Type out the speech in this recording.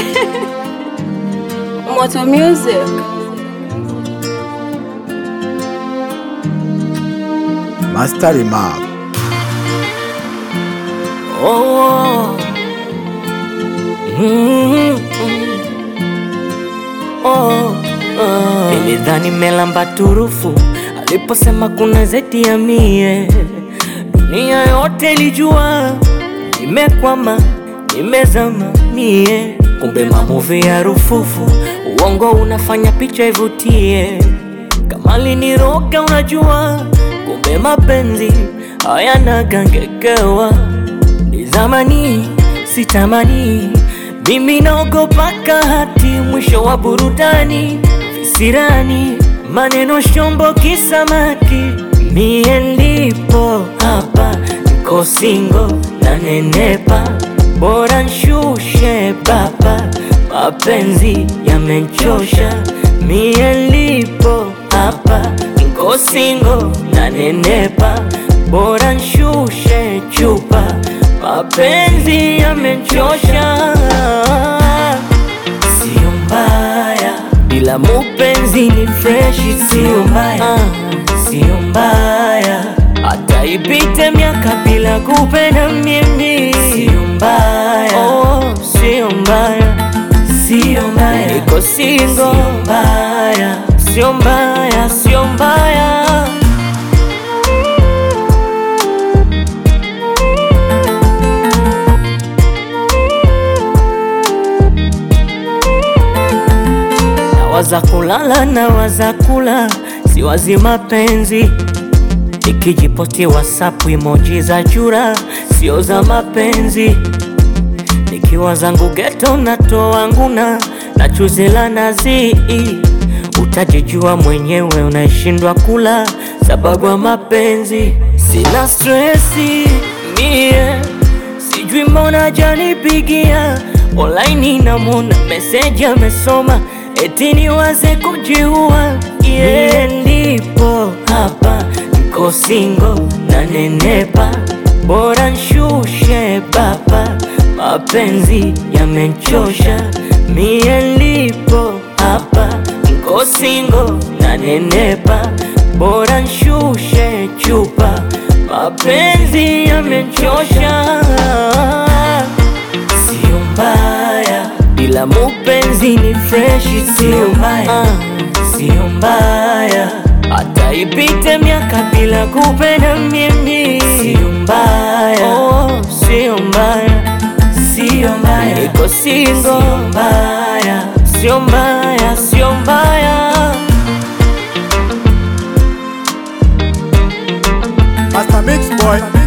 Moto Music. Master Remark. Oh. Mm. Oh. Oh. Nilidhani melamba turufu aliposema kuna zeti ya mie, dunia yote ilijua nimekwama, nimezama mie, kumbe mamuvi ya rufufu, uongo unafanya picha ivutie, kama liniroga unajua, kumbe mapenzi hayana gangekewa ni zamani sitamani, mimi naogopa kahati, mwisho wa burudani visirani, maneno shombo kisamaki, mie ndipo hapa niko singo na nenepa, bora nshushe baba, mapenzi yamenchosha, mie ndipo hapa niko singo na nenepa, bora nshushe chupa, mapenzi yamenchosha. Sio mbaya bila mupenzi ni freshi, sio mbaya, sio mbaya hata ipite miaka bila kupenda mimi, sio mbaya, oh, sio mbaya, sio mbaya, niko single, sio mbaya, sio mbaya, sio mbaya. Nawaza kulala na waza kula, siwazi mapenzi. Nikijiposti WhatsApp emoji za chura, sio za mapenzi. Nikiwa zangu geto natoa nguna na chuzi la nazi, utajijua mwenyewe, unaishindwa kula sababu ya mapenzi. Sina stresi mie, sijui mbona janipigia online, namona meseji amesoma eti niwaze kujiua. Yeah, ndipo hapa niko singo na nenepa, bora nshushe baba, mapenzi yamenchosha. Mie ndipo hapa niko singo na nenepa, bora nshushe chupa, mapenzi yamenchosha. Sio mbaya bila mupenzi ni freshi, sio mbaya, sio mbaya hata ipite miaka bila kupenda mimi, sio mbaya, oh, sio mbaya, sio mbaya, niko single, sio mbaya, sio mbaya, sio mbaya. Master Mix Boy.